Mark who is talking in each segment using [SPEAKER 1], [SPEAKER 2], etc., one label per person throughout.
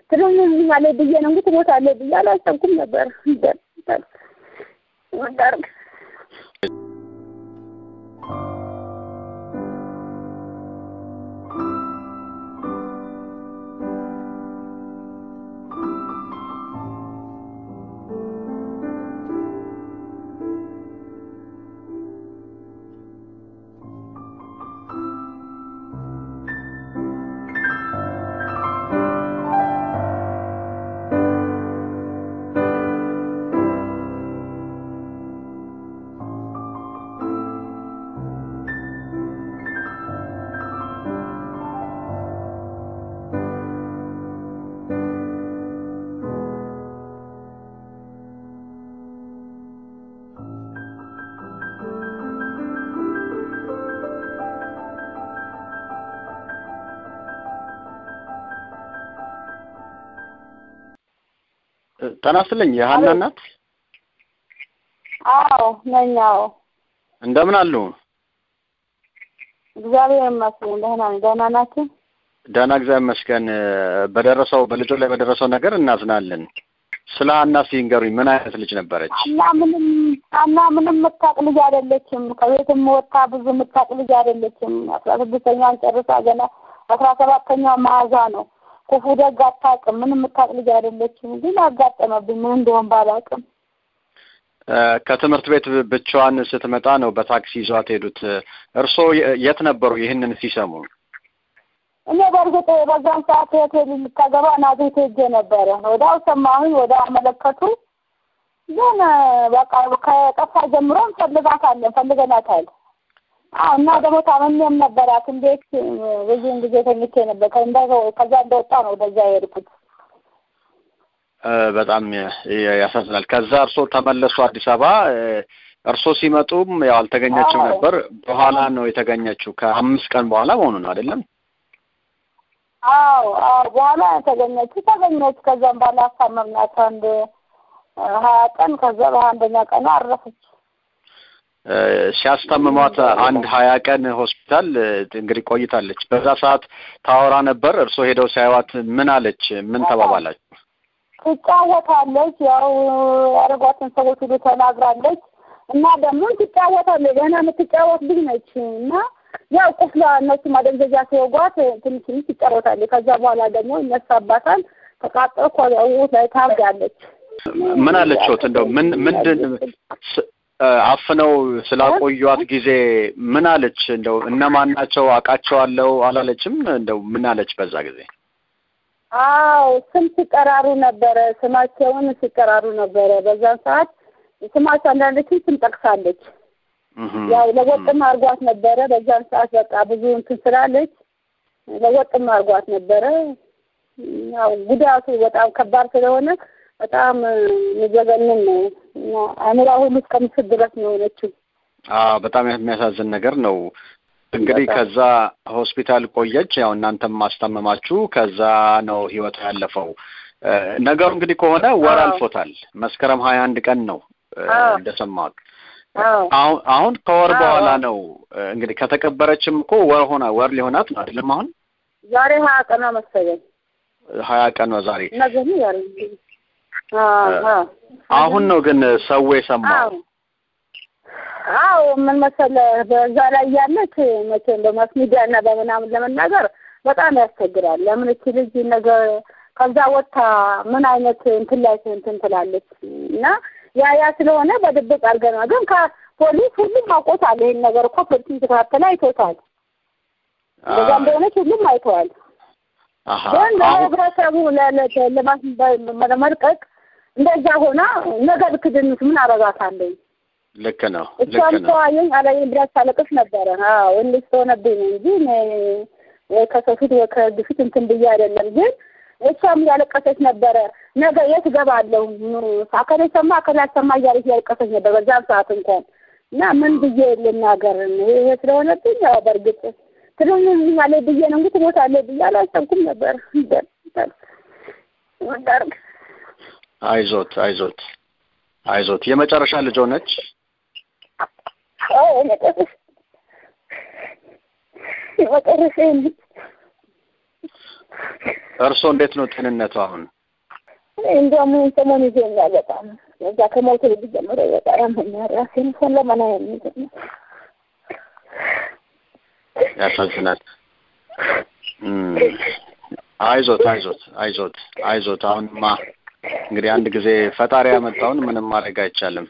[SPEAKER 1] ትለኛለች ብዬ ነው እንጂ ትሞታለች ብዬ አላሰብኩም ነበር። ወዳርግ
[SPEAKER 2] ጤና ይስጥልኝ የሀና እናት
[SPEAKER 1] አዎ ነኝ። አዎ
[SPEAKER 2] እንደምን አሉ?
[SPEAKER 1] እግዚአብሔር ይመስገን ደህና ነኝ። ደህና ናችሁ?
[SPEAKER 2] ደህና እግዚአብሔር ይመስገን። በደረሰው በልጆ ላይ በደረሰው ነገር እናዝናለን። ስለ ሀና ሲንገሩኝ ምን አይነት ልጅ ነበረች?
[SPEAKER 1] ሀና ምንም ሀና ምንም የምታውቅ ልጅ አይደለችም። ከቤትም ወጥታ ብዙ የምታውቅ ልጅ አይደለችም። አስራ ስድስተኛውን ጨርሳ ገና አስራ ሰባተኛው መያዟ ነው። ክፉ ደግ አታውቅም። ምንም የምታውቅ ልጅ አይደለችም። ግን አጋጠመብኝ ምን እንደሆን ባላውቅም
[SPEAKER 2] ከትምህርት ቤት ብቻዋን ስትመጣ ነው በታክሲ ይዟት ሄዱት። እርስዎ የት ነበሩ ይህንን ሲሰሙ?
[SPEAKER 1] እኔ በእርግጥ በዛን ሰዓት ሆቴል ልታገባ ናዝሬት ሄጄ ነበረ። ወዲያው ሰማሁኝ፣ ወዲያው አመለከቱ። ግን በቃ ከጠፋ ጀምሮ እንፈልጋታለን ፈልገናታል። አዎ እና ደግሞ ታመሜም ነበራት። እንዴት ብዙውን ጊዜ ተኝቼ ነበር። ከዛ እንደወጣ ነው ወደዛ የሄድኩት።
[SPEAKER 2] በጣም ያሳዝናል። ከዛ እርስዎ ተመለሱ አዲስ አበባ። እርስዎ ሲመጡም ያው አልተገኘችም ነበር። በኋላ ነው የተገኘችው። ከአምስት ቀን በኋላ መሆኑ ነው አይደለም?
[SPEAKER 1] አዎ አዎ፣ በኋላ ተገኘች ተገኘች። ከዛም በኋላ አሳመምናት አንድ ሀያ ቀን። ከዛ በሀያ አንደኛ ቀኑ አረፈች።
[SPEAKER 2] ሲያስታምሟት አንድ ሀያ ቀን ሆስፒታል እንግዲህ ቆይታለች። በዛ ሰዓት ታወራ ነበር። እርስዎ ሄደው ሲያዩዋት ምን አለች? ምን ተባባላችሁ?
[SPEAKER 1] ትጫወታለች። ያው ያደረጓትን ሰዎች ሁሉ ተናግራለች። እና ደግሞ ትጫወታለች። ገና የምትጫወት ልጅ ነች እና ያው ቁስሏ እነሱ ማደንዘዣ ሲወጓት ትንሽ ትንሽ ትጫወታለች። ከዛ በኋላ ደግሞ ይነሳባታል። ተቃጠልኩ ላይ ታብዳለች።
[SPEAKER 2] ምን አለችዎት? እንደው ምን ምንድን አፍነው ስላቆዩት ጊዜ ምን አለች? እንደው እነማን ናቸው አውቃቸዋለሁ አላለችም? እንደው ምን አለች በዛ ጊዜ?
[SPEAKER 1] አዎ ስም ሲጠራሩ ነበረ። ስማቸውን ሲጠራሩ ነበረ። በዛን ሰዓት ስማቸው አንዳንዶችን ስም ጠቅሳለች። ያው ለወጥም አርጓት ነበረ። በዛን ሰዓት በቃ ብዙ እንትን ስላለች ለወጥም አርጓት ነበረ። ያው ጉዳቱ በጣም ከባድ ስለሆነ በጣም የሚዘገንን ነው እና አእምሯ ሁሉ እስከምስት ድረስ ነው የሆነችው።
[SPEAKER 2] አዎ በጣም የሚያሳዝን ነገር ነው። እንግዲህ ከዛ ሆስፒታል ቆየች። ያው እናንተም ማስታመማችሁ ከዛ ነው ህይወቷ ያለፈው። ነገሩ እንግዲህ ከሆነ ወር አልፎታል። መስከረም ሀያ አንድ ቀን ነው እንደሰማሁት። አሁን አሁን ከወር በኋላ ነው እንግዲህ ከተቀበረችም እኮ ወር ሆና ወር ሊሆናት ነው አይደለም? አሁን
[SPEAKER 1] ዛሬ ሀያ ቀኗ መሰለኝ።
[SPEAKER 2] ሀያ ቀኗ ዛሬ።
[SPEAKER 1] ነገ ዛሬ
[SPEAKER 2] አሁን ነው ግን ሰው የሰማው።
[SPEAKER 1] አዎ ምን መሰለህ፣ በዛ ላይ ያለች መቼም በማስ ሚዲያ እና በምናምን ለመናገር በጣም ያስቸግራል። ለምን እቺ ልጅ ነገር ከዛ ወጥታ ምን አይነት እንትን ላይ እንትን ትላለች እና ያ ያ ስለሆነ በድብቅ አድርገናል። ግን ከፖሊስ ሁሉም አውቆታል። ይሄን ነገር እኮ ፖሊስ ተከታተለ አይቶታል። እንደዛ እንደሆነች ሁሉም አይተዋል። ግን ለህብረተሰቡ ለመልቀቅ እንደዛ ሆና ነገ ብትድንስ ምን አረጋታለኝ?
[SPEAKER 2] ልክ ነው።
[SPEAKER 1] እሷም ተዋየኝ አላየኝ ብላ ታለቅስ ነበረ። አዎ እንዴት ስለሆነብኝ ነው እንጂ ወይ ከሰው ፊት ወይ ከህግ ፊት እንትን ብዬ አይደለም። ግን እሷም እያለቀሰች ነበረ። ነገ የት እገባለሁ አከሌ ሰማ አከሌ አልሰማ እያለች እያለቀሰች ነበር በዛም ሰዓት እንኳን እና ምን ብዬ ልናገር? ይሄ ስለሆነብኝ ያው በእርግጥ ትለኛለች ብዬ ነው እንጂ ትሞታለች ብዬ አላሰብኩም ነበር። ወዳርግ
[SPEAKER 2] አይዞት አይዞት አይዞት። የመጨረሻ ልጅ ሆነች።
[SPEAKER 1] የመጨረሻ
[SPEAKER 2] እርሶ እንዴት ነው ጤንነቱ አሁን?
[SPEAKER 1] እንደውም ሰሞኑን ይዘኛል በጣም እዛ ከሞት ልጅ ጀምሮ በጣም ያመኛል። ራሴን ሰን ለመና የሚዘኝ
[SPEAKER 2] ያሳዝናል። እም፣ አይዞት አይዞት አይዞት አይዞት። አሁንማ እንግዲህ አንድ ጊዜ ፈጣሪ ያመጣውን ምንም ማድረግ አይቻልም።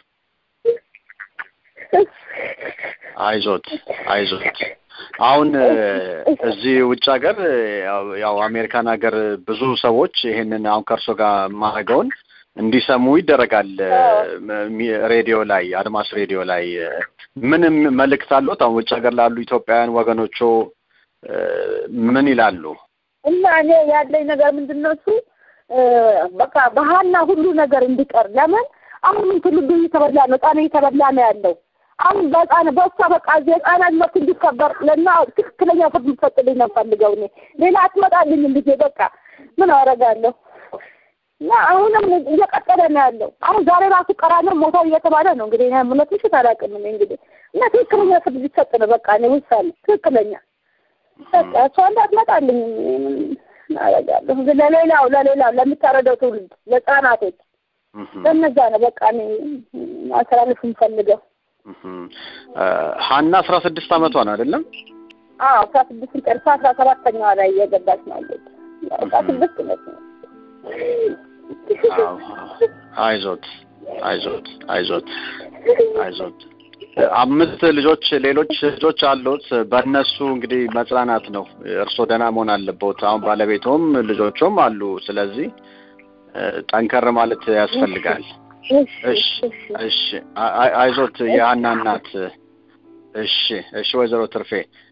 [SPEAKER 2] አይዞት አይዞት። አሁን እ፣ እዚህ ውጭ ሀገር ያው ያው አሜሪካን ሀገር ብዙ ሰዎች ይሄንን አሁን ከእርሶ ጋር የማደርገውን እንዲሰሙ ይደረጋል። እ፣ ሚ- ሬዲዮ ላይ አድማስ ሬዲዮ ላይ እ፣ ምንም መልእክት አለዎት? አሁን ውጭ ሀገር ላሉ ኢትዮጵያውያን ወገኖቹ እ፣ ምን ይላሉ?
[SPEAKER 1] እና እኔ ያለኝ ነገር ምንድን ነው እሱ እ፣ በቃ ባህልና ሁሉ ነገር እንዲቀር ለምን አሁንም ትውልዱ እየተበላ ነው፣ ህጻን እየተበላ ነው ያለው። አሁን በህጻን በሷ በቃ እዚህ ህጻናት መብት እንዲከበር ለና ትክክለኛ ፍርድ እንዲሰጥልኝ ነው የምፈልገው። እኔ ሌላ አትመጣልኝም ልጄ በቃ ምን አደርጋለሁ? እና አሁንም እየቀጠለ ነው ያለው። አሁን ዛሬ ራሱ ቀራንዮ ሞተው እየተባለ ነው እንግዲህ እኔ እውነት ምሽት አላውቅም እኔ እንግዲህ እና ትክክለኛ ፍርድ ሊሰጥ ነው በቃ እኔ ውሳኔ ትክክለኛ በቃ እሷ እንዳትመጣልኝ ምን አደርጋለሁ? ለሌላው ለሌላው ለሚታረደው ትውልድ ለህጻናቶች
[SPEAKER 2] እህም፣
[SPEAKER 1] ለነዛ ነው በቃ እኔ ማስተላለፍ የምፈልገው።
[SPEAKER 2] እህም። እ፣ ሀና አስራ ስድስት አመቷ ነው አይደለም?
[SPEAKER 1] አዎ አስራ ስድስት ጨርሳ አስራ ሰባተኛዋ ላይ እየገባች ነው ያለች። አስራ ስድስት ነት ነው
[SPEAKER 2] አዎ፣ አይዞት አይዞት አይዞት አይዞት። አምስት ልጆች ሌሎች ልጆች አሉት። በእነሱ እንግዲህ መጽናናት ነው። እርስዎ ደህና መሆን አለበት። አሁን ባለቤቶም ልጆቹም አሉ። ስለዚህ እ፣ ጠንከር ማለት ያስፈልጋል። እሺ እሺ፣ አይ- አይዞት የሀና እናት። እሺ እሺ፣ ወይዘሮ ትርፌ